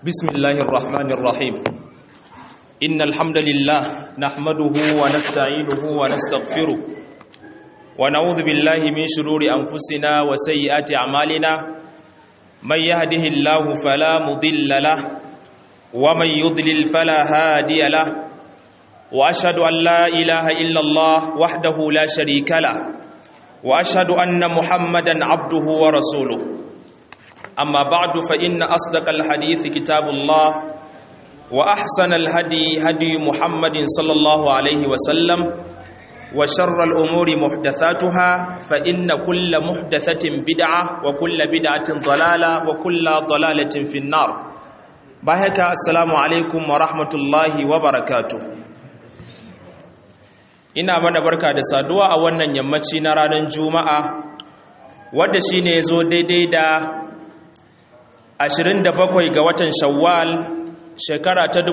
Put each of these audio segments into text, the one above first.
بسم الله الرحمن الرحيم إن الحمد لله نحمده ونستعينه ونستغفره ونعوذ بالله من شرور أنفسنا وسيئات أعمالنا من يهده الله فلا مضل له ومن يضلل فلا هادي له وأشهد أن لا إله إلا الله وحده لا شريك له وأشهد أن محمدا عبده ورسوله أما بعد فإن أصدق الحديث كتاب الله وأحسن الهدي هدي محمد صلى الله عليه وسلم وشر الأمور محدثاتها فإن كل محدثة بدعة وكل بدعة ضلالة وكل ضلالة في النار باهك السلام عليكم ورحمة الله وبركاته ina mana barka da saduwa a wannan yammaci na ranar juma'a wadda shi ne zo daidai da 27 ga watan shawwal shekara ta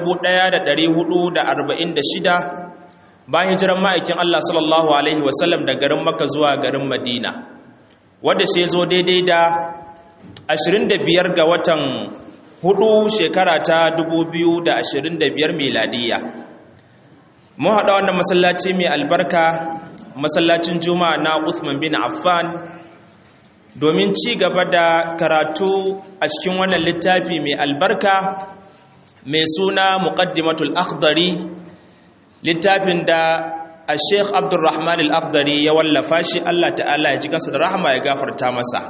1446 bayan hijiran ma'aikin Allah sallallahu alaihi wasallam da garin Makka zuwa garin Madina wanda shi zo daidai da 25 ga watan hudu shekara ta 2025 miladiya mun haɗa wannan masallaci mai albarka masallacin juma'a na Uthman bin Affan domin ci gaba da karatu a cikin wannan littafi mai albarka mai suna muqaddimatul akhdari littafin da a sheikh abdulrahman al-akhdari ya wallafa shi allah ta'ala ya ji kansa da rahama ya gafarta masa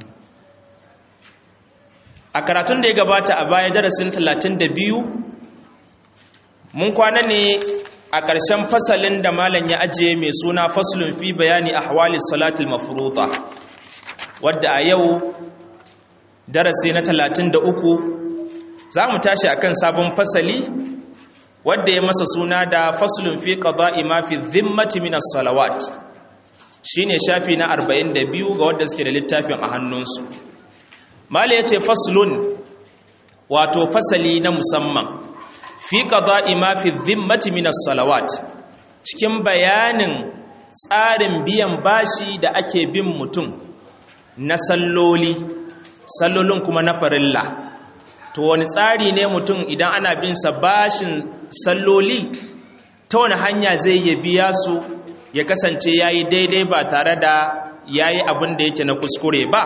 a karatun da ya gabata a baya darasin 32 mun kwana ne a ƙarshen fasalin da malam ya ajiye mai suna faslun fi bayani ahwali salatul mafruḍa wadda a yau darasi na talatin da uku za mu tashi a kan sabon fasali wadda ya masa suna da faslun fi qada'i ma fi dhimmati min as-salawat shine shafi na 42 ga wadda suke da littafin a hannunsu mala yace faslun wato fasali na musamman fi qada'i ma fi dhimmati min as-salawat cikin bayanin tsarin biyan bashi da ake bin mutum na salloli sallolin kuma na farilla to wani tsari ne mutum idan ana bin sa bashin salloli ta wani hanya zai ya biya su ya kasance yayi daidai ba tare da yayi abin da yake na kuskure ba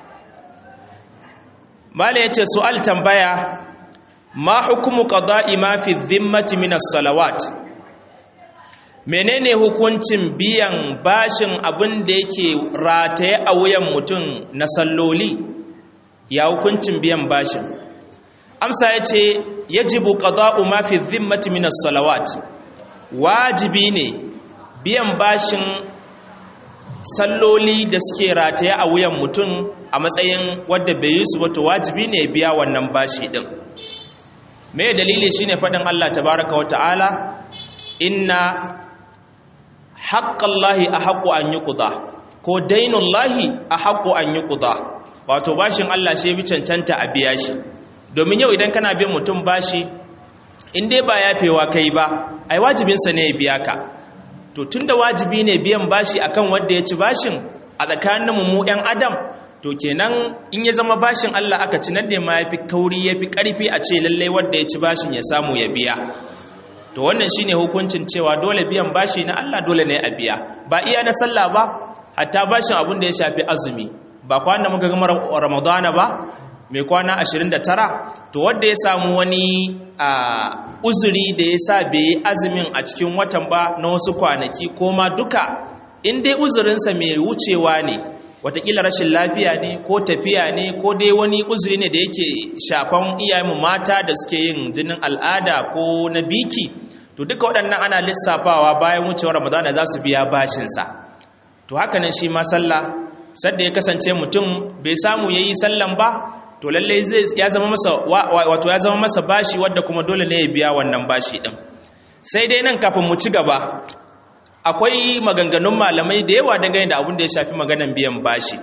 mala yace su'al tambaya ma hukumu qada'i ma fi dhimmati min as-salawat menene hukuncin biyan bashin abin da yake rataye a wuyan mutum na salloli ya hukuncin biyan bashin amsa ya ce yajibu qada'u ma fi dhimmati min as-salawat wajibi ne biyan bashin salloli da suke rataye a wuyan mutum a matsayin wadda bai yi su wato wajibi ne biya wannan bashi din me dalili shine fadin Allah tabaaraka wa ta'ala inna haƙƙallahi a haƙo an yi ƙuda ko dainullahi a haƙo an yi ƙuda wato bashin Allah shi bi cancanta a biya shi domin yau idan kana bin mutum bashi in dai ba yafewa kai ba ai wajibinsa ne ya biya ka to tunda wajibi ne biyan bashi akan wanda ya ci bashin a tsakanin mu 'yan adam to kenan in ya zama bashin Allah aka ci nan ne ma yafi kauri yafi karfi a ce lallai wanda ya ci bashin ya samu ya biya to wannan shine hukuncin cewa dole biyan bashi na Allah dole ne a biya ba iya na sallah ba hatta bashin abin da ya shafi azumi ba kwana muka gama ramadana ba mai kwana 29 to wanda ya samu wani a uzuri da ya sa bai yi azumin a cikin watan ba na wasu kwanaki ko ma duka in dai uzurinsa mai wucewa ne watakila rashin lafiya ne ko tafiya ne ko dai wani uzuri ne da yake shafan iyayenmu mata da suke yin jinin al'ada ko na biki to duka waɗannan ana lissafawa bayan wucewar ramadana za su biya bashinsa to haka nan shi ma sallah sadda ya kasance mutum bai samu ya yi sallan ba to lallai zai ya zama masa wato ya zama masa bashi wadda kuma dole ne ya biya wannan bashi ɗin sai dai nan kafin mu ci gaba akwai maganganun malamai da yawa dangane da abin da ya shafi maganan biyan bashi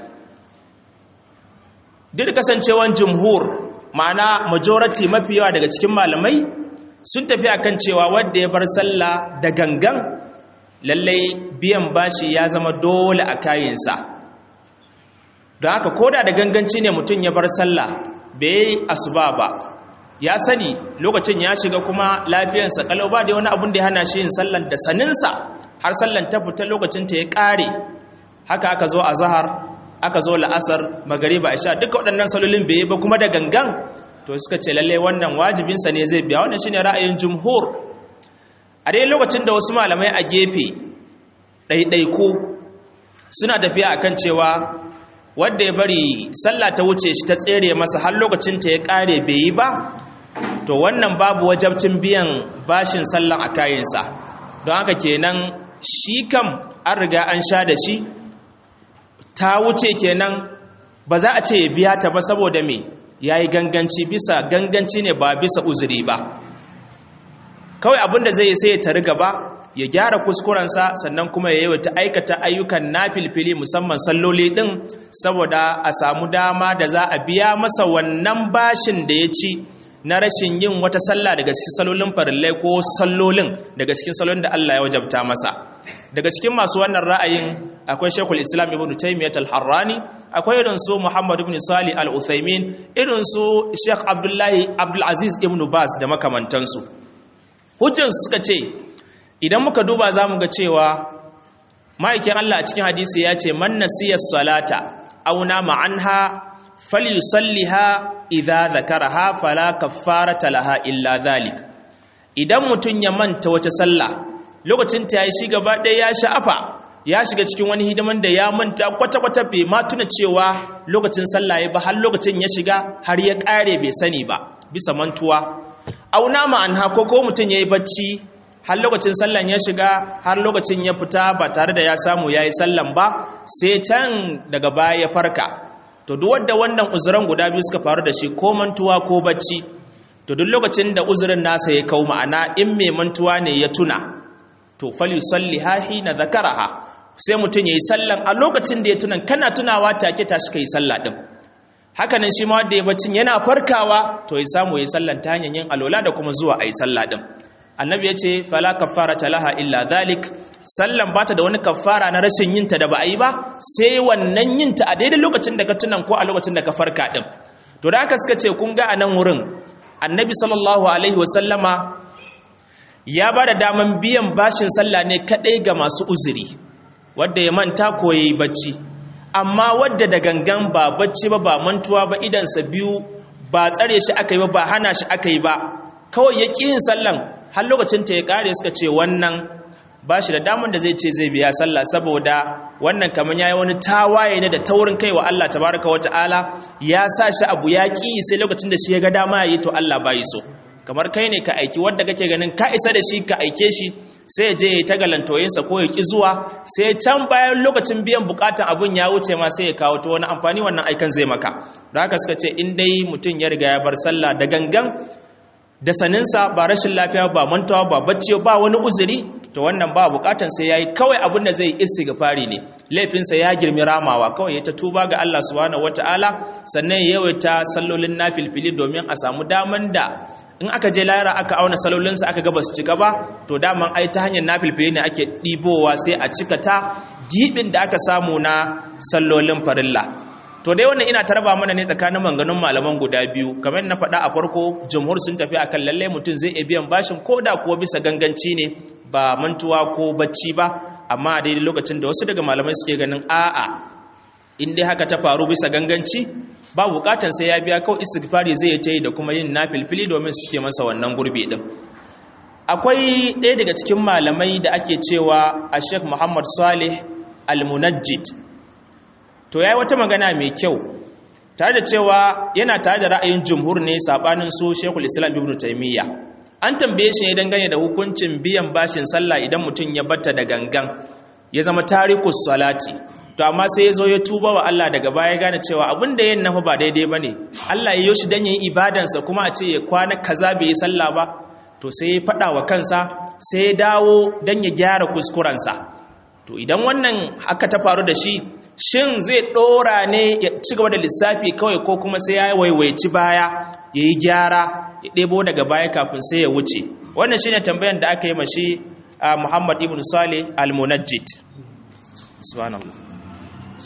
duk kasancewan jumhur ma'ana majority mafi yawa daga cikin malamai sun tafi akan cewa wanda ya bar sallah da gangan lallai biyan bashi ya zama dole a kayinsa don haka koda da ganganci ne mutum ya bar sallah bai asuba ba ya sani lokacin ya shiga kuma lafiyarsa kalau ba da wani abun da ya hana shi yin sallan da saninsa har sallan ta fita lokacin ta ya ƙare haka aka zo a zahar aka zo la'asar magariba isha duka waɗannan salolin bai yi ba kuma da gangan to suka ce lalle wannan wajibinsa ne zai biya wannan shine ra'ayin jumhur a dai lokacin da wasu malamai a gefe ɗaiɗaiku suna tafiya akan cewa wadda ya bari sallah ta wuce shi ta tsere masa har lokacin ta ya ƙare bai yi ba to wannan babu wajabcin biyan bashin sallan a kayansa don haka kenan shi kam an riga an sha da shi ta wuce kenan ba za a ce ya biya ta ba saboda me ya yi ganganci bisa ganganci ne ba bisa uzuri ba kawai abinda zai yi sai ya tari gaba ya gyara kuskurensa sannan kuma ya yi ta aikata ayyukan na filfili musamman salloli ɗin saboda a samu dama da za a biya masa wannan bashin da ya ci na rashin yin wata sallah daga cikin salolin farillai ko sallolin daga cikin salolin da Allah ya wajabta masa daga cikin masu wannan ra'ayin akwai Sheikhul Islam Ibn Taymiyyah Al-Harrani akwai irin su Muhammad ibn Salih Al-Uthaymin irin su Sheikh Abdullahi Abdul Aziz Ibn Baz da makamantansu hujjansu suka ce idan muka duba zamu ga cewa ma'aikin Allah a cikin hadisi ya ce man nasiya salata aw nama anha falyusalliha idza zakaraha fala kaffarata laha illa dhalik idan mutun ya manta wata sallah lokacin ta yayi shi gaba ɗaya ya sha'afa ya shiga cikin wani hidiman da ya manta kwata-kwata bai ma tuna cewa lokacin sallah ya ba har lokacin ya shiga har ya ƙare bai sani ba bisa mantuwa auna ma'anha ko ko mutum ya yi bacci har lokacin sallan ya shiga har lokacin ya fita ba tare da ya samu ya yi sallan ba sai can daga baya ya farka to duk wadda wannan uzuran guda biyu suka faru da shi ko mantuwa ko bacci to duk lokacin da uzurin nasa ya kau ma'ana in mai mantuwa ne ya tuna to falyusalliha hina zakaraha sai mutum yayi sallan a lokacin da ya tuna kana tunawa take tashi kai sallah din hakanan shi ma wanda ya baccin yana farkawa to ya samu yayi sallan ta hanyar yin alola da kuma zuwa ayi sallah din annabi ya ce fala kaffarata laha illa dhalik sallan bata da wani kaffara na rashin yinta da ba a yi ba sai wannan yinta a daidai lokacin da ka tunan ko a lokacin da ka farka din to da haka suka ce kun ga a nan wurin annabi sallallahu alaihi wasallama ya ba da daman biyan bashin sallah ne kaɗai ga masu uzuri wadda ya manta ko ya yi bacci amma wadda da gangan ba bacci ba ba mantuwa ba idansa biyu ba tsare shi aka yi ba ba hana shi aka yi ba kawai ya ƙi yin sallan har lokacin ta ya ƙare suka ce wannan ba shi da damar da zai ce zai biya sallah saboda wannan kamar ya yi wani tawaye ne da taurin kai wa Allah tabaraka wa ta'ala ya sa shi abu ya ƙi sai lokacin da shi ya ga dama ya yi to Allah ba yi so kamar kai ne ka aiki wadda kake ganin ka isa da shi ka aike shi sai ya je ya yi ta galantoyinsa ko ya ƙi zuwa sai can bayan lokacin biyan bukatan abun ya wuce ma sai ya kawo ta wani amfani wannan aikan zai maka da haka suka ce in dai mutum ya riga ya bar sallah da gangan da saninsa ba rashin lafiya ba mantawa ba bacci ba wani uzuri to wannan ba bukatan sai yayi kawai abin da zai istighfari ne laifinsa ya girmi ramawa kawai ya ta tuba ga Allah subhanahu wataala sannan ya yawaita sallolin nafilfili domin a samu daman da in aka je layara aka auna salolinsa aka ga basu cika ba to daman ai ta hanyar nafilfili ne ake ɗibowa sai a cika ta gibin da aka samu na sallolin farilla to dai wannan ina tarba mana ne tsakanin manganun malaman guda biyu kamar na faɗa a farko jumhur sun tafi akan lalle mutum zai iya biyan bashin ko da kuwa bisa ganganci ne ba mantuwa ko bacci ba amma a daidai lokacin da wasu daga malamai suke ganin a'a in dai haka ta faru bisa ganganci ba bukatan sai ya biya kawai istighfari zai ta yi da kuma yin nafilfili domin su suke masa wannan gurbi din akwai ɗaya daga cikin malamai da ake cewa a sheikh muhammad salih al-munajjid to ya yi wata magana mai kyau tare da cewa yana tare da ra'ayin jumhur ne saɓanin su shekul islam ibn taimiyya an tambaye shi ne dangane da hukuncin biyan bashin sallah idan mutum ya batta da gangan ya zama tarikus salati to amma sai ya zo ya tuba wa Allah daga baya gane cewa abin da yin nafa ba daidai ba ne Allah ya yi shi don yin ibadansa kuma a ce ya kwana kaza bai yi sallah ba to sai ya faɗa wa kansa sai ya dawo don ya gyara kuskurensa to idan wannan aka ta faru da shi shin zai ɗora ne ya ci gaba da lissafi kawai ko kuma sai ya waiwaici baya ya yi gyara ya ɗebo daga baya kafin sai ya wuce wannan shine tambayan da aka yi mashi a muhammad ibn salih al-munajjid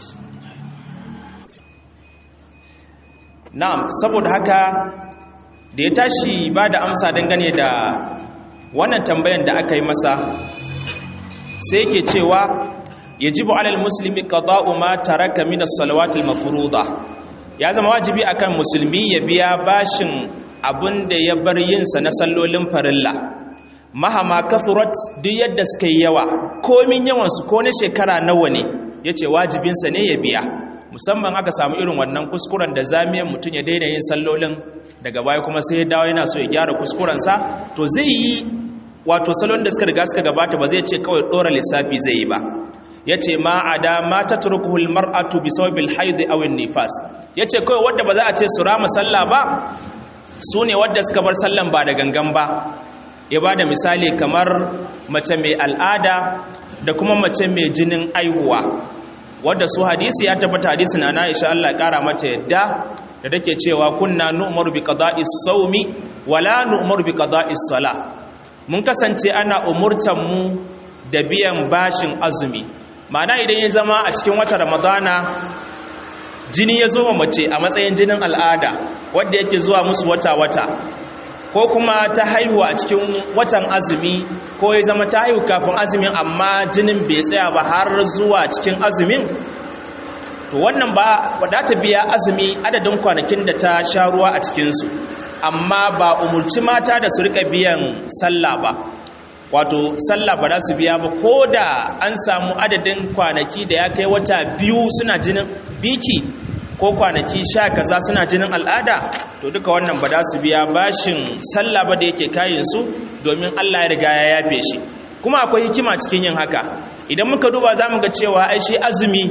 na'am saboda haka da ya tashi ba da amsa dangane da wannan tambayan da aka yi masa sai yake cewa yajibu alal muslimi qada'u ma taraka min as-salawatil mafruḍa ya zama wajibi akan musulmi ya biya bashin abin da ya bar yinsa na sallolin farilla mahama kafurat duk yadda suka yi yawa komin yawansu ko na shekara nawa ne ya ce wajibinsa ne ya biya musamman aka samu irin wannan kuskuren da zamiyan mutum ya daina yin sallolin daga baya kuma sai ya dawo yana so ya gyara kuskurensa to zai yi wato salon da suka riga suka gabata ba zai ce kawai ɗora lissafi zai yi ba ya ce ma a da mata turkuhul mar'atu bi sababil haidi awin nifas ya ce kawai wadda ba za a ce su rama sallah ba su ne wadda suka bar sallan ba da gangan ba ya ba da misali kamar mace mai al'ada da kuma mace mai jinin aihuwa wadda su hadisi ya tabbata hadisi na Aisha Allah ya kara mata yadda da take cewa kunna nu'maru bi qada'is sawmi wala nu'maru bi qada'is sala mun kasance ana umurtan mu da biyan bashin azumi ma'ana idan ya zama a cikin wata ramadana jini ya zo mace a matsayin jinin al'ada wadda yake zuwa musu wata-wata ko kuma ta haihu a cikin watan azumi ko ya zama ta haihu kafin azumin amma jinin bai tsaya ba har zuwa cikin azumin to wannan ba wadata biya azumi adadin kwanakin da ta sha ruwa a cikinsu amma ba umurci mata da su rika biyan sallah ba wato sallah ba za su biya ba ko da an samu adadin kwanaki da ya kai wata biyu suna jinin biki ko kwanaki sha kaza suna jinin al'ada to duka wannan ba za su biya bashin sallah ba da yake kayansu domin Allah ya riga ya yafe shi kuma akwai hikima cikin yin haka idan muka duba za mu ga cewa ai shi azumi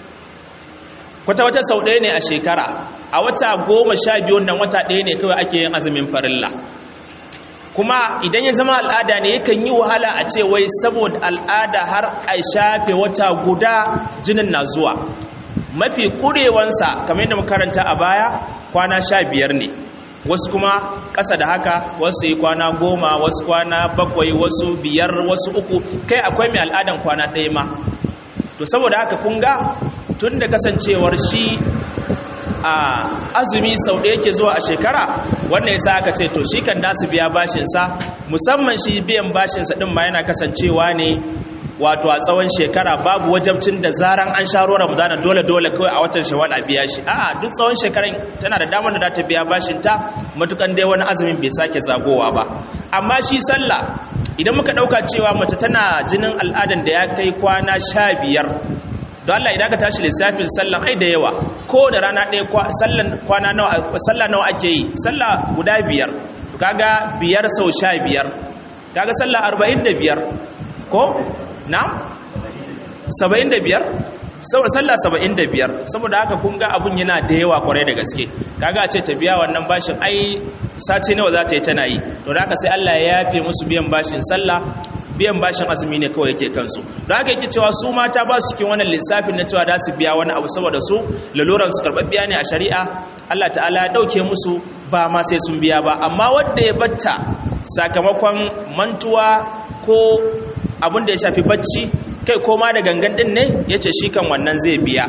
kwata wata sau ɗaya ne a shekara a wata goma sha biyu nan wata ɗaya ne kawai ake yin azumin farilla kuma idan ya zama al'ada ne yakan yi wahala a ce wai saboda al'ada har a shafe wata guda jinin na zuwa mafi kurewansa kamar yadda makaranta a baya kwana sha biyar ne wasu kuma ƙasa da haka wasu yi kwana goma wasu kwana bakwai wasu biyar wasu uku kai akwai mai al'adan kwana ɗaya ma to saboda haka kun ga tun da kasancewar shi a azumi sau ɗaya ke zuwa a shekara wannan yasa aka ce to shi kan nasu biya bashinsa musamman shi biyan bashinsa ɗin ma yana kasancewa ne wato a tsawon shekara babu wajabcin da zaran an sharo ramadana dole dole kawai a watan shawwal a biya shi a'a duk tsawon shekaran tana da damar da za ta biya bashin ta matukan dai wani azumin bai sake zagowa ba amma shi sallah idan muka dauka cewa mace tana jinin al'adan da ya kai kwana sha biyar don Allah idan ka tashi lissafin sallan ai da yawa ko da rana ɗaya sallan kwana nawa sallah nawa ake yi sallah guda biyar kaga biyar sau sha biyar kaga sallah arba'in da biyar ko na? saba'in da biyar? sallah saba'in da biyar saboda haka kun ga abun yana da yawa kwarai da gaske kaga ce ta biya wannan bashin ai sati nawa za ta yi tana yi to da haka sai Allah ya yafe musu biyan bashin sallah biyan bashin azumi ne kawai yake kansu da haka yake cewa su mata ba su cikin wannan lissafin na cewa za su biya wani abu saboda su laluran su karɓar biya ne a shari'a Allah ta'ala ya ɗauke musu ba ma sai sun biya ba amma wanda ya batta sakamakon mantuwa ko abin da ya shafi bacci kai koma da gangan din ne ya ce shi kan wannan zai biya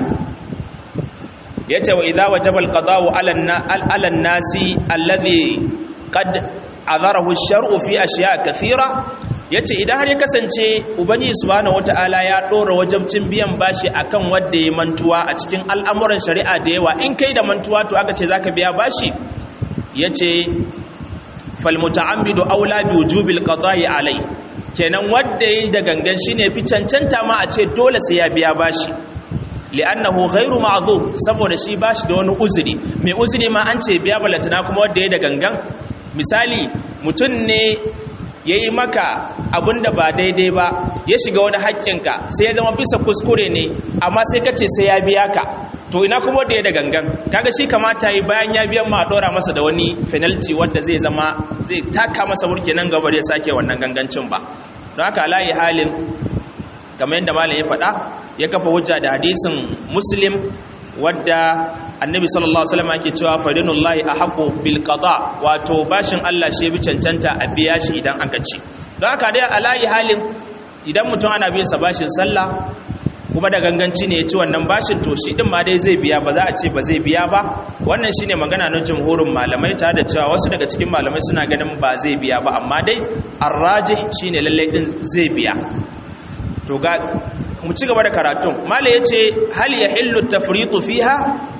ya ce wa idha wajaba alqada'u ala nasi alladhi qad azarahu ash-shar'u fi ashiya kathira yace idan har ya kasance ubani subhanahu wataala ya dora wajabcin biyan bashi akan wanda ya mantuwa a cikin al'amuran shari'a da yawa in kai da mantuwa to aka ce zaka biya bashi yace fal muta'ammidu aula bi wujubil qada'i alai kenan wanda yi da gangan shine fi cancanta ma a ce dole sai ya biya bashi li'annahu ghairu ma'zur saboda shi bashi da wani uzuri mai uzuri ma an ce biya balatana kuma wanda ya da gangan misali mutum ne yayi maka abinda ba daidai ba ya shiga wani haƙƙinka sai ya zama bisa kuskure ne amma sai ka ce sai ya biya ka to ina kuma wanda ya da gangan kaga shi kamata yi bayan ya biyan ma a ɗora masa da wani penalty wanda zai zama zai taka masa burke nan gaba da ya sake wannan gangancin ba don haka alayi halin kamar yadda malam ya faɗa ya kafa hujja da hadisin muslim wadda annabi sallallahu alaihi wasallam yake cewa fadinullahi ahqqu bil qada wato bashin Allah shi bi cancanta a biya shi idan aka ci don haka dai alayi halin idan mutum ana biyan sa bashin sallah kuma kuma da ganganci ne ya ci wannan bashin to shi din ma dai zai biya ba za a ce ba zai biya ba wannan shine magana na jumhurin malamai tare da cewa wasu daga cikin malamai suna ganin ba zai biya ba amma dai arrajih shine lalle din zai biya to ga mu ci gaba da karatun mala yace hal yahillu tafritu fiha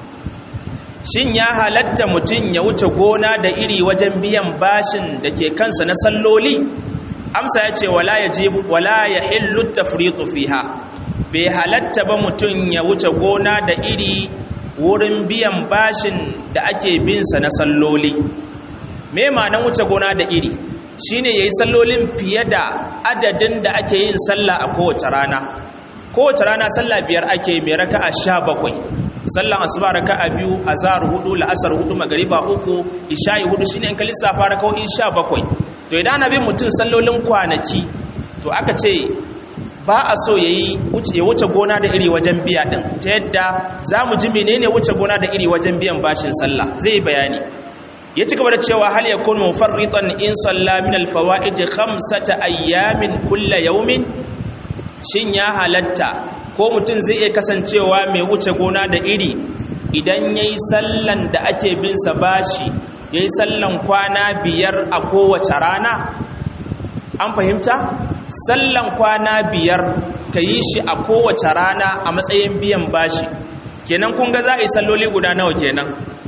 shin ya halatta mutum ya wuce gona da iri wajen biyan bashin da ke kansa na salloli amsa ya ce wala ya jibu wala ya hillu tafritu fiha bai halatta ba mutum ya wuce gona da iri wurin biyan bashin da ake binsa na salloli me ma'anar wuce gona da iri shine yayi sallolin fiye da adadin da ake yin sallah a kowace rana kowace rana sallah biyar ake mai raka'a sha bakwai sallan asuba raka'a biyu azhar hudu la'asar hudu magariba uku isha'i hudu shine in ka lissafa raka'o'i sha bakwai to idan ana bin mutum sallolin kwanaki to aka ce ba a so yayi ya wuce gona da iri wajen biya din ta yadda za mu ji menene wuce gona da iri wajen biyan bashin sallah zai bayani ya ci gaba da cewa hal yakun mufarritan in salla min al-fawaid khamsata ayyamin kulla yawmin shin ya halatta ko mutum zai iya kasancewa mai wuce gona da iri idan yayi sallan da ake bin sa bashi yayi sallan kwana biyar a kowace rana an fahimta sallan kwana biyar ka yi shi a kowace rana a matsayin biyan bashi kenan kun ga za a yi salloli guda nawa kenan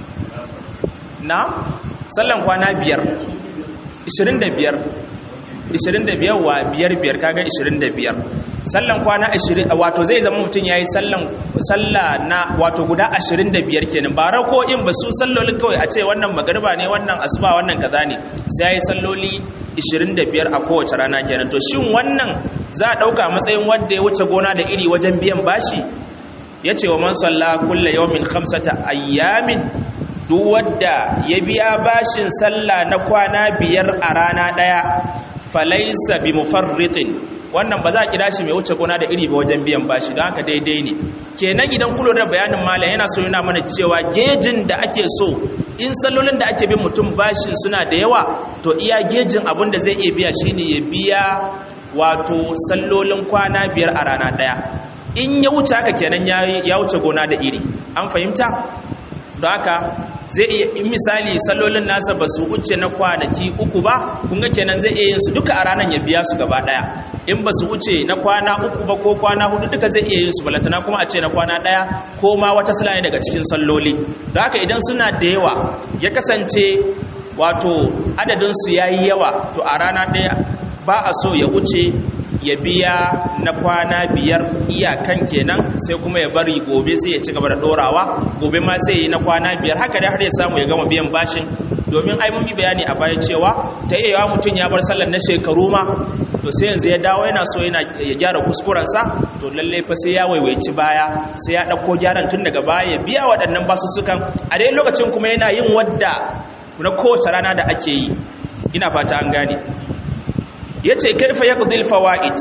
na sallan kwana biyar 25 25 wa biyar biyar kaga 25 sallan kwana 20 wato zai zama mutum yayi sallan salla na wato guda 25 kenan ba rako in ba su sallolin kawai a ce wannan magariba ne wannan asuba wannan kaza ne sai yayi salloli 25 a kowace rana kenan to shin wannan za a dauka matsayin wanda ya wuce gona da iri wajen biyan bashi yace wa man salla kullu yawmin khamsata ayyamin duk wadda ya biya bashin sallah na kwana biyar a rana daya falaisa bi mufarritin wannan ba za a kira shi mai wuce gona da iri ba wajen biyan bashi don haka daidai ne kenan idan kulo da bayanin malam yana so yana mana cewa gejin da ake so in sallolin da ake bin mutum bashin suna da yawa to iya gejin abin da zai iya biya shine ya biya wato sallolin kwana biyar a rana daya in ya wuce haka kenan ya wuce gona da iri an fahimta don haka zai iya in misali sallolin nasa ba su wuce na kwanaki uku ba kun ga kenan zai iya yin su duka a ranar ya biya su gaba daya in ba su wuce na kwana uku ba ko kwana hudu duka zai iya yin su balatana kuma a ce na kwana daya ko ma wata sala ne daga cikin salloli don haka idan suna da yawa ya kasance wato adadin su yayi yawa to a rana daya ba a so ya wuce ya biya na kwana biyar iyakan kenan sai kuma ya bari gobe sai ya ci gaba da dorawa gobe ma sai yi na kwana biyar haka da har ya samu ya gama biyan bashin domin ai mun yi bayani a baya cewa ta iya yawa mutum ya bar sallar na shekaru ma to sai yanzu ya dawo yana so yana ya gyara kuskurensa to lallai fa sai ya waiwaici baya sai ya ɗauko gyaran tun daga baya ya biya waɗannan basussukan a dai lokacin kuma yana yin wadda na kowace rana da ake yi ina fata an gane ya ce karfa ya ƙudil fawa'id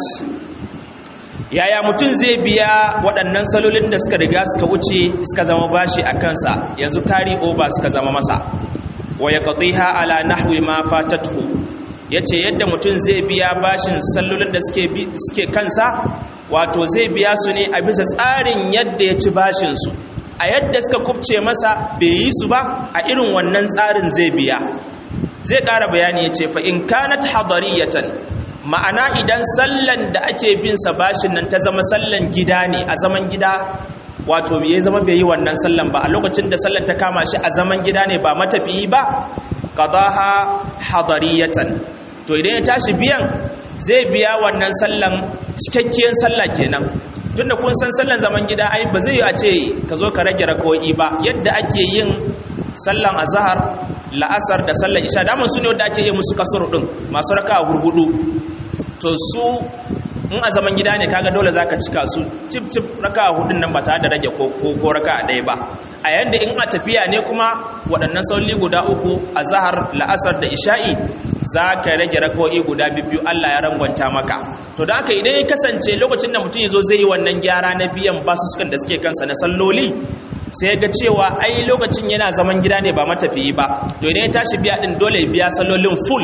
yaya mutum zai biya waɗannan salolin da suka riga suka wuce suka zama bashi a kansa yanzu kari oba suka zama masa wa ya ƙudiha ala nahwi ma fatatu ya ce yadda mutum zai biya bashin salolin da suke kansa wato zai biya su ne a bisa tsarin yadda ya ci bashinsu a yadda suka kubce masa bai yi su ba a irin wannan tsarin zai biya zai ƙara bayani ya ce fa'in kanat hadariyatan ma'ana idan sallan da ake bin sa bashin nan ta zama sallan gida ne a zaman gida wato ya zama bai yi wannan sallan ba a lokacin da sallan ta kama shi a zaman gida ne ba matafiyi ba qadaha hadariyatan to idan ya tashi biyan zai biya wannan sallan cikakkiyar sallah kenan tunda kun san sallan zaman gida ai ba zai yi a ce ka zo ka rage rakoi ba yadda ake yin sallan azhar la'asar da sallan isha daman su ne wanda ake yi musu kasar din masu raka hurhudu to su in a zaman gida ne kaga dole zaka cika su cip cip raka hudun nan ba tare da rage ko ko raka ɗaya ba a yanda in a tafiya ne kuma waɗannan sauli guda uku a zahar la'asar da isha'i za ka rage raka'o'i guda biyu Allah ya rangwanta maka to da haka idan ya kasance lokacin da mutum ya zo zai yi wannan gyara na biyan basussukan da suke kansa na salloli sai ga cewa ai lokacin yana zaman gida ne ba matafiyi ba to idan ya tashi biya din dole ya biya sallolin full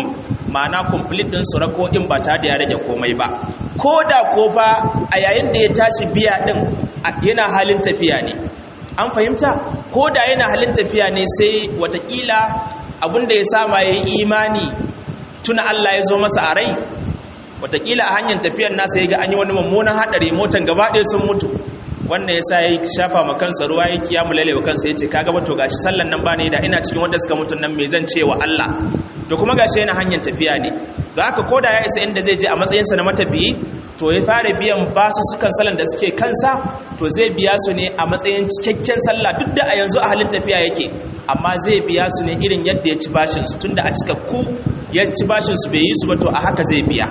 ma'ana complete din su rako'in ba ta da ya rage komai ba ko da ko fa a yayin da ya tashi biya din yana halin tafiya ne an fahimta ko da yana halin tafiya ne sai watakila abinda ya sama ya yi imani tuna Allah ya zo masa a rai watakila a hanyar tafiyar nasa ya ga an yi wani mummunan haɗari motan gaba ɗaya sun mutu wannan ya sa ya shafa ma kansa ruwa ya kiyamu lalle wa kansa ya ce kaga bato gashi sallan nan ba ne da ina cikin wanda suka mutu nan me zan ce wa Allah to kuma gashi yana hanyar tafiya ne da haka koda ya isa inda zai je a matsayinsa na matafiyi to ya fara biyan basu sukan sallan da suke kansa to zai biya su ne a matsayin cikakken sallah duk da a yanzu a halin tafiya yake amma zai biya su ne irin yadda ya ci bashin su tunda a cikakku ya ci bashin su bai yi su ba to a haka zai biya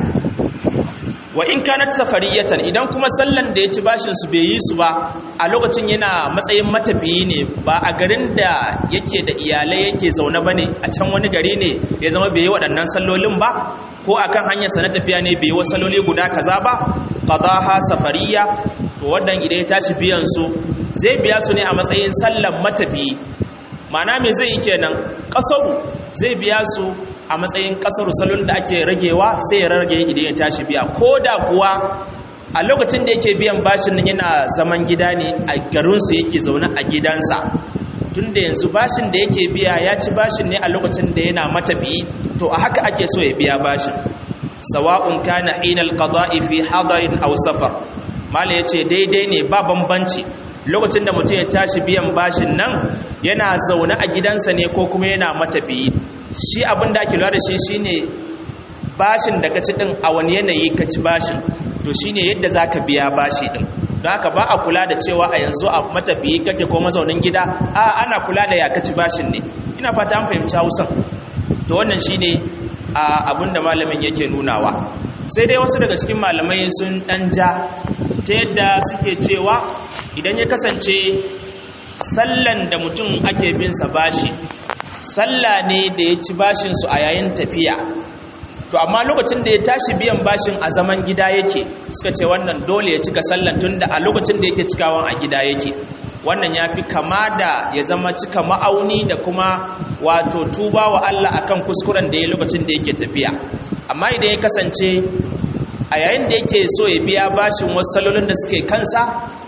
wa in kanat safariyatan idan kuma sallan da ya ci bashin su bai yi su ba a lokacin yana matsayin matafiyi ne ba a garin da yake da iyalai yake zaune bane a can wani gari ne ya zama bai yi waɗannan sallolin ba ko akan hanyar sa na tafiya ne bai yi wasu salloli guda kaza ba qadaha safariya to wannan idan ya tashi biyan su zai biya su ne a matsayin sallan matafiyi ma'ana me zai yi kenan kasaru zai biya su a matsayin kasar salon da ake ragewa sai ya rage idan ya tashi biya ko da kuwa a lokacin da yake biyan bashin nan yana zaman gida ne a garinsu yake zaune a gidansa tun da yanzu bashin da yake biya ya ci bashin ne a lokacin da yana matafiyi to a haka ake so ya biya bashin sawa'un kana hinal qada'i fi hadarin aw safar mala yace daidai ne ba bambanci lokacin da mutum ya tashi biyan bashin nan yana zaune a gidansa ne ko kuma yana matafiyi shi abin da ake lura da shi shine bashin da ka ci din a wani yanayi ka ci bashin to shine yadda zaka biya bashi din don haka ba a kula da cewa a yanzu a matafiyi kake ko mazaunin gida a ana kula da ya ka ci bashin ne ina fata an fahimci hausan to wannan shine abin da malamin yake nunawa sai dai wasu daga cikin malamai sun dan ja ta yadda suke cewa idan ya kasance sallan da mutum ake bin sa bashi sallah ne da ya ci bashin su a yayin tafiya to amma lokacin da ya tashi biyan bashin a zaman gida yake suka ce wannan dole ya cika sallan tunda a lokacin da yake cikawan a gida yake wannan ya fi kama da ya zama cika ma'auni da kuma wato tuba wa Allah akan kuskuren da ya lokacin da yake tafiya amma idan ya kasance a yayin da yake so ya biya bashin wasu salolin da suke kansa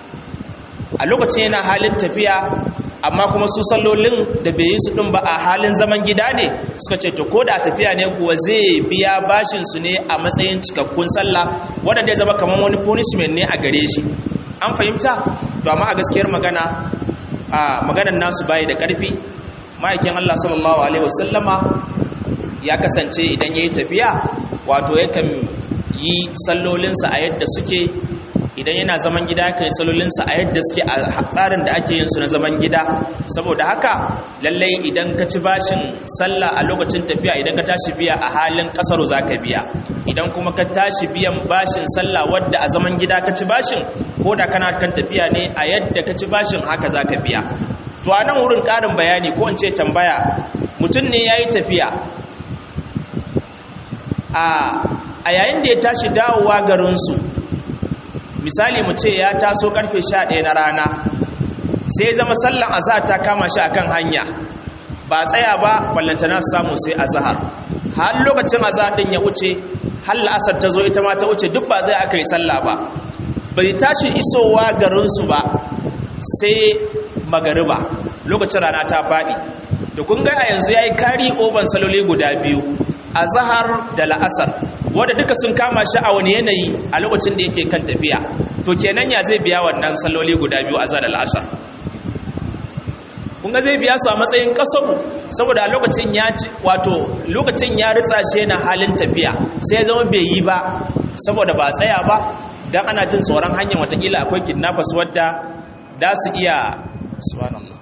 a lokacin yana halin tafiya amma kuma su sallolin da bai yi su ɗin ba a halin zaman gida ne suka ce to ko da tafiya ne kuwa zai biya bashin su ne a matsayin cikakkun sallah wanda ya zama kamar wani punishment ne a gare shi an fahimta to amma a gaskiyar magana a maganar nasu bayi da ƙarfi ma'aikin Allah sallallahu alaihi wasallama ya kasance idan yayi tafiya wato yakan yi sallolinsa a yadda suke idan yana zaman gida kan salolinsa a yadda suke a tsarin da ake yin su na zaman gida saboda haka lallai idan ka ci bashin sallah a lokacin tafiya idan ka tashi biya a halin kasaro za ka biya idan kuma ka tashi biyan bashin sallah wadda a zaman gida ka ci bashin ko da kana kan tafiya ne a yadda ka ci bashin haka za ka biya to a nan wurin ƙarin bayani ko in ce tambaya mutum ne ya yi tafiya a yayin da ya tashi dawowa garinsu misali mu ce ya taso karfe 11 na rana sai ya zama sallan azhar ta kama shi akan hanya ba tsaya ba ballantana su samu sai azhar har lokacin azhar din ya wuce har la'asar ta zo ita ma ta wuce duk ba zai aka yi sallah ba bai tashi isowa garinsu ba sai magariba lokacin rana ta faɗi da kun ga a yanzu ya yi kari oban saloli guda biyu azhar da la'asar wanda duka sun kama shi a wani yanayi a lokacin da yake kan tafiya to kenan ya zai biya wannan salloli guda biyu a zada al'asar kunga zai biya su a matsayin kasaru saboda a lokacin ya ci wato lokacin ya ritsa shi yana halin tafiya sai ya zama bai yi ba saboda ba tsaya ba dan ana jin tsoron hanyar watakila akwai kidnappers wadda da su iya subhanallah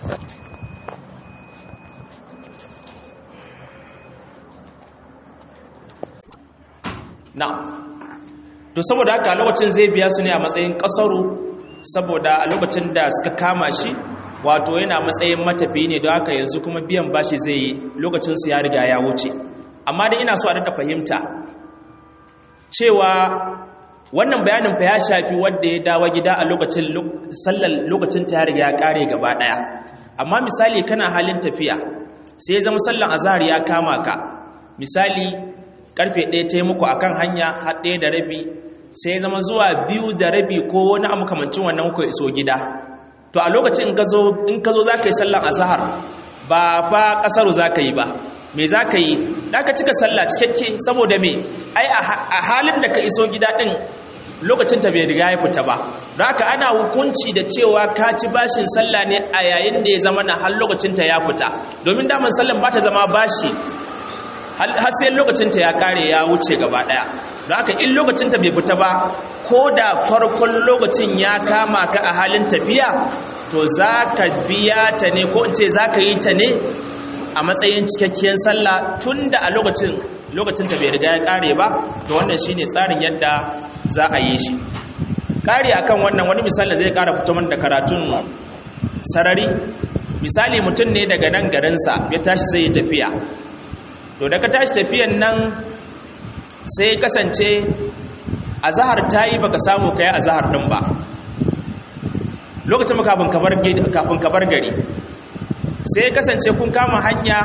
na to saboda haka lokacin zai biya su ne a matsayin kasaru saboda a lokacin da suka kama shi wato yana matsayin matafi ne don haka yanzu kuma biyan bashi zai yi lokacin su ya riga ya wuce amma dai ina so a daɗa fahimta cewa wannan bayanin fa ya shafi wanda ya dawo gida a lokacin sallar lokacin ta ya riga ya kare gaba ɗaya amma misali kana halin tafiya sai ya zama sallar azhar ya kama ka misali karfe ɗaya ta yi muku akan hanya har ɗaya da rabi sai zama zuwa biyu da rabi ko wani abu kamancin wannan kuka iso gida to a lokacin in ka zo za ka yi sallan azahar ba fa ƙasaru za ka yi ba me za ka yi da ka cika sallah cikakke saboda me ai a halin da ka iso gida ɗin lokacin ta bai riga ya fita ba don haka ana hukunci da cewa ka ci bashin sallah ne a yayin da ya zama na har lokacin ta ya fita domin daman sallan ba ta zama bashi har sai lokacin ta ya kare ya wuce gaba daya don haka in lokacin ta bai fita ba ko da farkon lokacin ya kama ka a halin tafiya to za ka biya ta ne ko in ce za ka yi ta ne a matsayin cikakkiyar sallah tun da a lokacin lokacin ta bai riga ya kare ba to wannan shine tsarin yadda za a yi shi kare akan wannan wani misali zai kara fito da karatun sarari misali mutum ne daga nan garinsa ya tashi zai yi tafiya to daga tashi tafiyan nan sai kasance azahar ta yi baka samu ka yi azahar ɗin ba lokacin kafin kabar gari sai kasance kun kama hanya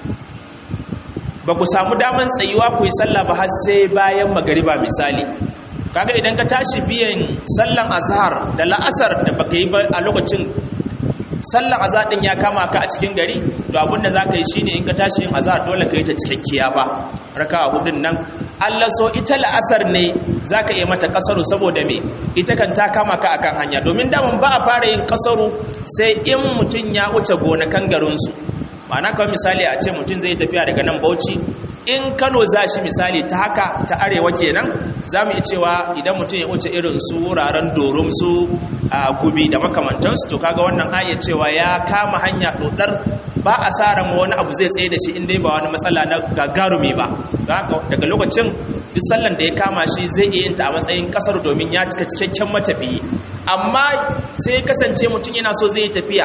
ba ku samu daman tsayuwa ku yi sallah ba har sai bayan magariba misali kaga idan ka tashi biyan sallan azhar da la'asar da baka yi ba a lokacin sallan azhar din ya kama ka a cikin gari to abinda zaka yi shine in ka tashi yin azhar dole ka yi ta cikakkiya ba raka'a hudun nan Allah so ita la'asar ne zaka yi mata kasaru saboda me ita kan ta kama ka akan hanya domin daman ba a fara yin kasaru sai in mutun ya wuce gonakan garin su ma'ana kawai misali a ce mutum zai tafiya daga nan Bauchi in kano za shi misali ta haka ta arewa kenan za mu iya cewa idan mutum ya wuce irin su wuraren dorum su a gubi da makamantansu to kaga wannan aya cewa ya kama hanya dodar ba a sa ran wani abu zai tsaye da shi in dai ba wani matsala na gagarumi ba haka daga lokacin duk sallan da ya kama shi zai iya yin ta a matsayin kasar domin ya cika cikakken matafiyi amma sai kasance mutum yana so zai yi tafiya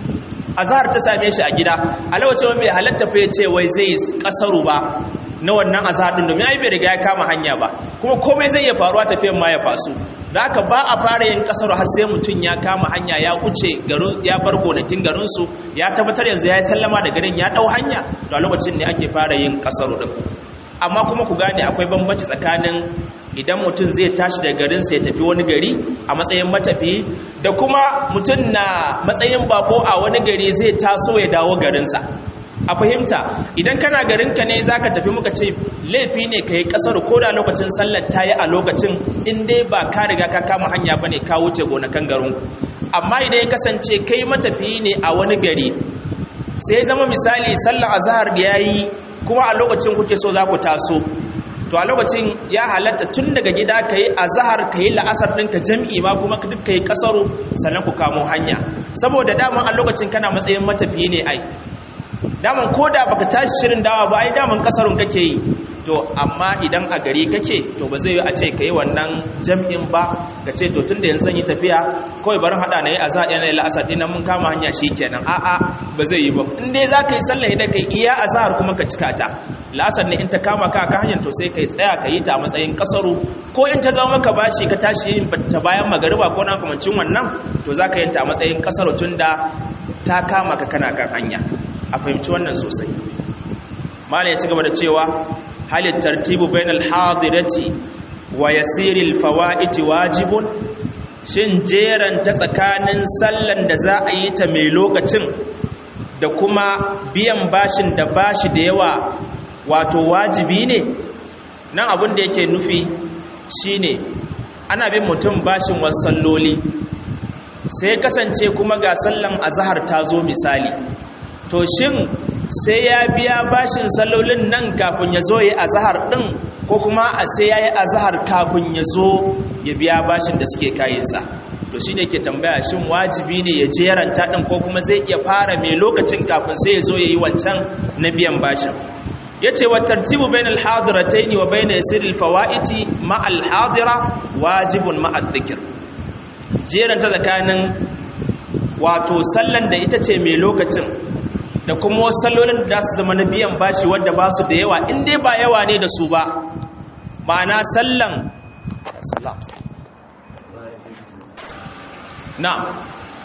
azhar ta same shi a gida a lokacin bai halatta fa ya ce wai zai kasaru ba na wannan azhar din domin ai bai riga ya kama hanya ba kuma komai zai iya faruwa tafiyan ma ya fasu da haka ba a fara yin kasaru har sai mutum ya kama hanya ya wuce garin ya bar gonakin garin su ya tabbatar yanzu ya yi sallama da garin ya dau hanya to a lokacin ne ake fara yin kasaru din amma kuma ku gane akwai bambanci tsakanin idan mutum zai tashi da garinsa ya tafi wani gari a matsayin matafi da kuma mutum na matsayin bako a wani gari zai taso ya dawo garinsa a fahimta idan kana garinka ne za ka tafi muka ce laifi ne ka yi ƙasar ko da lokacin sallar ta yi a lokacin in dai ba ka riga ka kama hanya ba ne ka wuce gonakan garinku amma idan ya kasance kai matafi ne a wani gari sai zama misali sallar azahar ya yi kuma a lokacin kuke so za ku taso to a lokacin ya halatta tun daga gida ka yi azahar ka yi la'asar ɗinka jam'i ma kuma duk ka yi ƙasaru sannan ku kamo hanya saboda daman a lokacin kana matsayin matafiye ne ai daman ko da baka tashi shirin dawa ba ai daman ƙasarun kake yi to amma idan a gari kake to ba zai yi a ce ka yi wannan jam'in ba ka ce to tun da yanzu zan yi tafiya kawai barin haɗa na yi azahar yana la'asar ɗin mun kama hanya shi kenan a'a ba zai yi ba in dai za ka yi sallah da kai iya azahar kuma ka cika ta la'asar ne in ta kama ka ka hanyar to sai ka tsaya ka yi ta a matsayin kasaru ko in ta zama maka bashi ka tashi yin ta bayan magariba ko na kamancin wannan to za ka yi ta a matsayin kasaru tun da ta kama ka kana kan hanya a fahimci wannan sosai malam ya ci gaba da cewa halin tartibu bainal hadirati wa yasiril fawaiti wajibun shin jeran ta tsakanin sallan da za a yi ta mai lokacin da kuma biyan bashin da bashi da yawa wato wajibi ne nan abin da yake nufi shine ana bin mutum bashin wasu salloli sai kasance kuma ga sallan azahar ta zo misali to shin sai ya biya bashin sallolin nan kafin ya zo ya azahar ɗin ko kuma a sai ya yi azahar kafin ya zo ya biya bashin da suke kayansa to shi ne ke tambaya shin wajibi ne ya jeranta ɗin ko kuma zai iya fara mai lokacin kafin sai ya zo ya yi wancan na biyan bashin ya ce wa tartibu bain alhadiratai wa bain yasiril fawaiti ma alhadira wajibun ma dhikr jeranta tsakanin wato sallan da ita ce mai lokacin da kuma wasu sallolin da su zama na biyan bashi wadda ba su da yawa in dai ba yawa ne da su ba ma'ana sallan na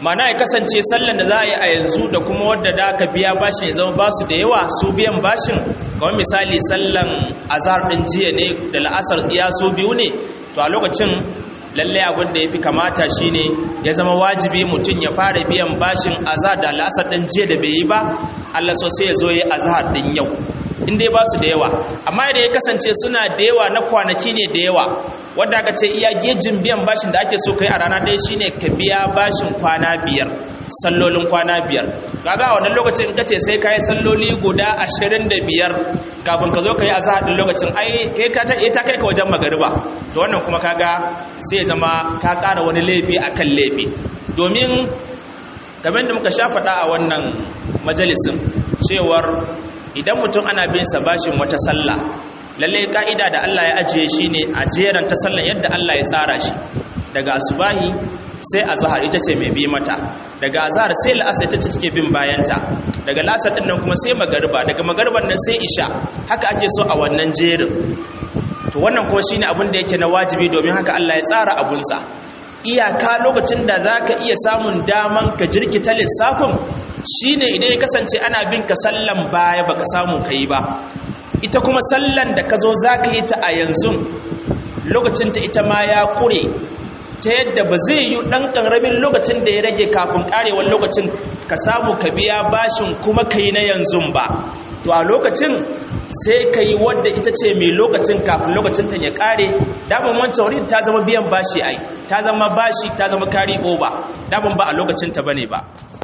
mana ya kasance sallan da za a yi a yanzu da kuma wadda da aka biya bashin ya zama basu da yawa su biyan bashin kamar misali sallan azhar din jiya ne da la'asar iya so biyu ne to a lokacin lalle abin da ya fi kamata shine ya zama wajibi mutum ya fara biyan bashin azhar da la'asar din jiya da bai yi ba Allah so sai ya zo ya azhar din yau in dai ba su da yawa amma idan ya kasance suna da yawa na kwanaki ne da yawa wanda aka ce iya gejin biyan bashin da ake so kai a rana ɗaya shine ka biya bashin kwana biyar sallolin kwana biyar kaga a wannan lokacin in kace sai kai salloli guda ashirin da biyar kafin ka zo ka yi azahar din lokacin ai ta kai ka wajen magariba to wannan kuma kaga sai ya zama ka ƙara wani laifi akan laifi domin kamar da muka sha faɗa a wannan majalisin cewar idan mutum ana bin sa bashin wata sallah lalle ka'ida da Allah ya ajiye shine a jeran ta sallan yadda Allah ya tsara shi daga asubahi sai azhar ita ce mai bi mata daga azhar sai la'asar ita ce take bin bayanta daga la'asar din nan kuma sai magariba daga magariban nan sai isha haka ake so a wannan jerin to wannan ko shine abin da yake na wajibi domin haka Allah ya tsara abunsa iyaka lokacin da zaka iya samun daman ka jirkita lissafin shine idan ya kasance ana bin ka sallan baya baka samu kai ba ita kuma sallan da ka zo zaka yi ta a yanzu lokacin ta ita ma ya kure ta yadda ba zai yi ɗan ƙarramin lokacin da ya rage kafin ƙarewar lokacin ka samu ka biya bashin kuma ka yi na yanzu ba to a lokacin sai ka yi wadda ita ce mai lokacin kafin lokacin ta ya ƙare daban wancan wani ta zama biyan bashi ai ta zama bashi ta zama kari oba daban ba a lokacin ta bane ba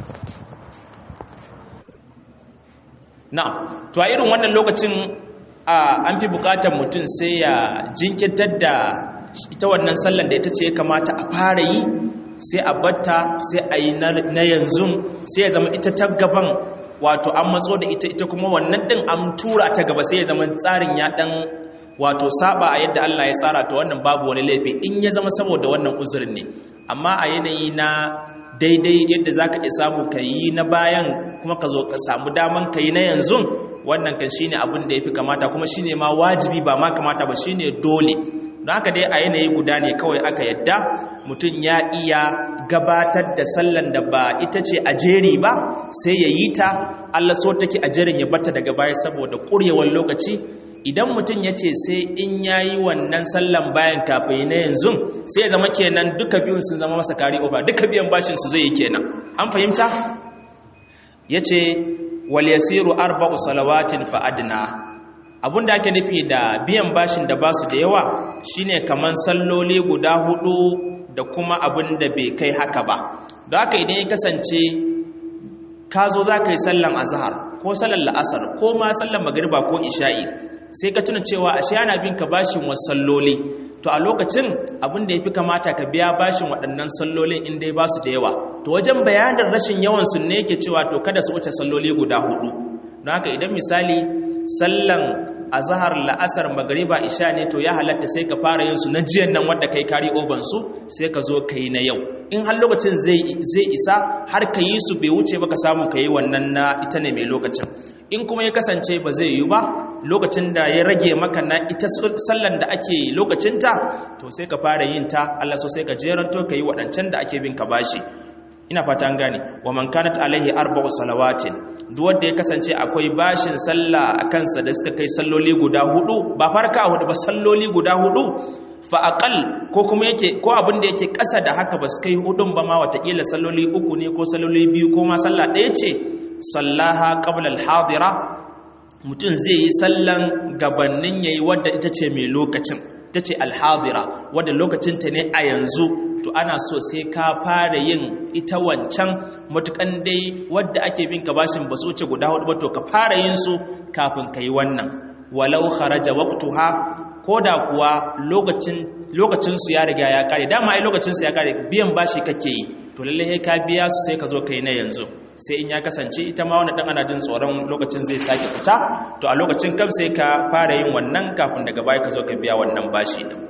na to a irin wannan lokacin an fi bukatar mutum sai ya jinkirtar da ita wannan sallan da ita ce ya kamata a fara yi sai a batta sai a yi na yanzu sai ya zama ita ta gaban wato an matso da ita ita kuma wannan din an tura ta gaba sai ya zama tsarin ya dan wato saba a yadda Allah ya tsara ta wannan babu wani laifi in ya zama saboda wannan uzurin ne amma a yanayi na daidai yadda zaka iya samu ka yi na bayan kuma ka zo ka samu daman ka yi na yanzu wannan kan shine abin da yafi kamata kuma shine ma wajibi ba ma kamata ba shine dole don haka dai a yanayi guda ne kawai aka yadda mutum ya iya gabatar da sallan da ba ita ce a jeri ba sai ya yi ta Allah so take a jerin ya bata daga baya saboda ƙurewar lokaci idan mutum ya ce sai in ya yi wannan sallan bayan kafin na yanzu sai ya zama kenan duka biyun sun zama masa kari over duka biyan bashin su zai yi kenan an fahimta ya ce wal yasiru arba'u salawatin fa adna abun da ake nufi da biyan bashin da basu da yawa shine kaman salloli guda hudu da kuma abin da bai kai haka ba don haka idan ya kasance ka zo za ka yi sallan azhar ko sallan la'asar ko ma sallan magariba ko isha'i sai ka tuna cewa ashe ana bin ka bashin wasu salloli to a lokacin abin da ya fi kamata ka biya bashin waɗannan sallolin in dai ba su da yawa to wajen bayanin rashin yawan su ne yake cewa to kada su wuce salloli guda hudu don haka idan misali sallan azhar la'asar magariba isha ne to ya halatta sai ka fara yin su na jiyan nan wanda kai kari oban su sai ka zo kai na yau in har lokacin zai zai isa har ka yi su bai wuce ba ka samu ka yi wannan na ita ne mai lokacin in kuma ya kasance ba zai yi ba lokacin da ya rage maka na ita sallan da ake lokacinta to sai ka fara yin ta Allah so sai ka jeranto ka yi waɗancan da ake bin ka bashi ina fata an gane wa man kanat alaihi arba'u salawatin duk wanda ya kasance akwai bashin sallah a kansa da suka kai salloli guda hudu ba farka hudu ba salloli guda hudu fa aqal ko kuma yake ko abin da yake ƙasa da haka ba su kai hudun ba ma watakila salloli uku ne ko salloli biyu ko ma sallah ɗaya ce sallaha qabla al-hadira mutum zai yi sallan gabannin yayi wadda ita ce mai lokacin ita ce al-hadira wadda lokacinta ne a yanzu to ana so sai ka fara yin ita wancan matukan dai wadda ake bin ka bashin ba su wuce guda hudu ba to ka fara yin su kafin ka yi wannan walau kharaja waqtuha koda kuwa lokacin lokacin su ya riga ya kare dama ai lokacin su ya kare biyan bashi kake yi to lalle sai ka biya su sai ka zo kai na yanzu sai in ya kasance ita ma wani dan ana jin tsoron lokacin zai sake fita to a lokacin kam sai ka fara yin wannan kafin daga baya ka zo ka biya wannan bashi din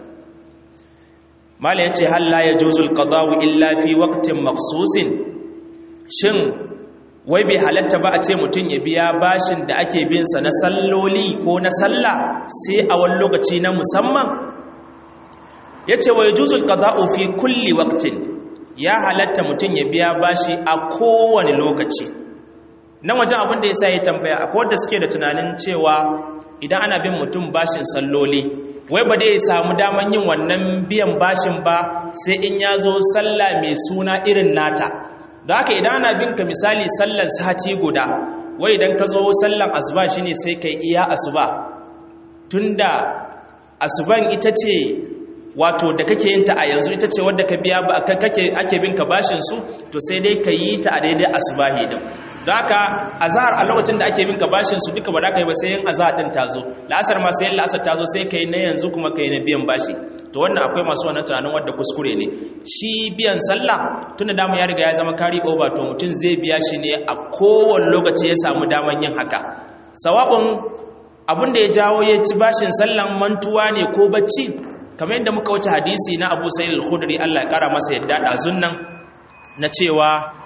mala ya ce halla ya juzul qada'u illa fi waqtin maqsusin shin wai bai halatta ba a ce mutum ya biya bashin da ake bin sa na salloli ko na sallah sai a wani lokaci na musamman yace wa yajuzul qada'u fi kulli waqtin ya halatta mutum ya biya bashi a kowane lokaci nan wajen abin da ya sa ya tambaya akwai wadda suke da tunanin cewa idan ana bin mutum bashin salloli wai ba dai samu daman yin wannan biyan bashin ba sai in ya zo sallah mai suna irin nata da haka idan ana bin ka misali sallan sati guda wai idan ka zo sallan asuba shine sai kai iya asuba tunda asuban ita ce wato da kake yin ta a yanzu ita ce wadda ka biya ba kake ake bin ka bashin su to sai dai ka yi ta a daidai asubahi din don haka azhar a lokacin da ake bin ka bashin su duka ba za ka yi ba sai yin azhar din ta zo la'asar ma sai yin la'asar ta zo sai ka yi na yanzu kuma ka yi na biyan bashi to wannan akwai masu wannan tunanin wadda kuskure ne shi biyan sallah tunda dama ya riga ya zama kari over to mutum zai biya shi ne a kowane lokaci ya samu daman yin haka sawabin abin da ya jawo ya ci bashin sallan mantuwa ne ko bacci kamar yadda muka wuce hadisi na abu sa'id al-khudri Allah ya kara masa yadda dazun nan na cewa